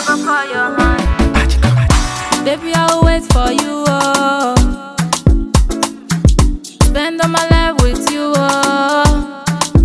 go for your hand. Baby, I will wait for you. Oh. Spend all my life with you. Oh.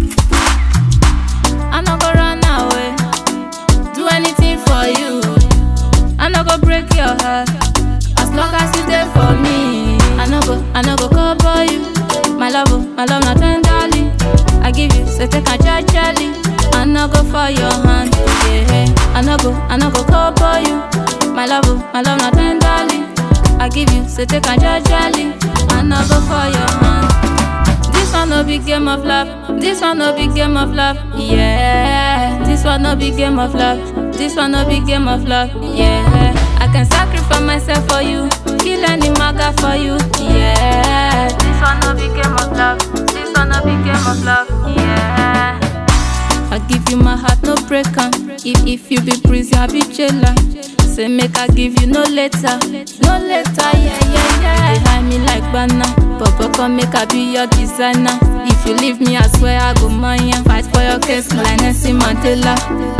I no go run away. Do anything for you. I no go break your heart. As long as you there for me. I no go, I no go cover you. My love, oh, my love, not tenderly. I give you, so take a judgely. I no go for your hand. Yeah, I no go, I no go cover you. My love, oh, my love, not tenderly. I give you, so take a judgely. I no go for your hand. This one no big game of love. This one no big game of love. Yeah. This one no big game of love. This one no big game of love. Yeah. I can sacrifice myself for you. Kill any maga for you. Yeah. This one no big game of love. This one no big game of love. Yeah. I give you my heart, no break am. If if you be prison, I be jailer. Say make I give you no letter, no letter, yeah yeah yeah. They hide me like banana, Papa come make I be your designer. If you leave me, I swear I go mania. Fight for your case like Nelson Mandela.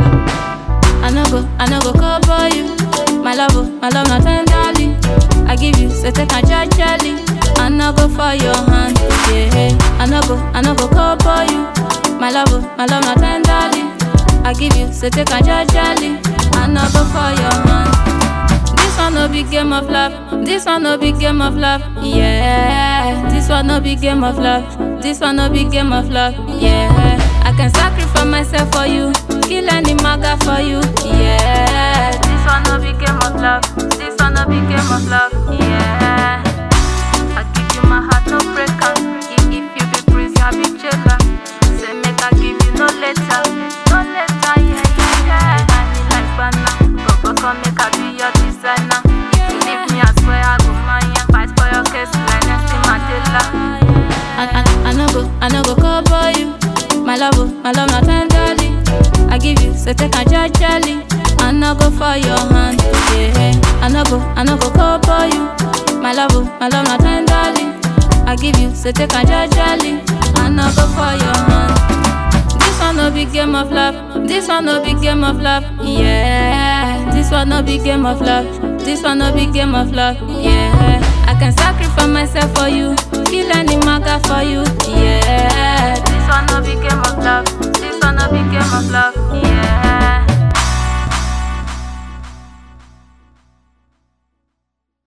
I no go, I no go cover you. My love, oh, my love, not tenderly. I give you, so take a judgely. I no go for your hand, yeah. I no go, I no go cover you. My love, oh, my love, not tenderly. I give you, so take a judgely. I no go for your hand. This one no big game of love. This one no big game of love. Yeah. This one no big game of love. This one no big game of love. Yeah. I can sacrifice myself for you. Kill any maga for you. Yeah. This one no big game of love. This one no big game of love. Yeah. I give you my heart, no break am. If if you be prison, I be jailer. Say make I give you no letter, no letter, yeah yeah yeah. I me like banana, Papa come make I be your designer. If you leave me, I swear I go mania. Fight for your case like Nelson Mandela. I, I, I no go, I no go cover you. My love, oh, my love, not tenderly. I give you, so take a judgely. I no go for your hand, yeah. I no go, I no go cover you. My love, oh, my love, not tenderly. I give you, so take a judgely. I no go for your hand. This one no big game of love. This one no big game of love. Yeah. This one no big game of love. This one no big game of love. Yeah. I can sacrifice myself for you. Kill any maga for you. Yeah. This one no big game of love. This one no big game of love. Yeah.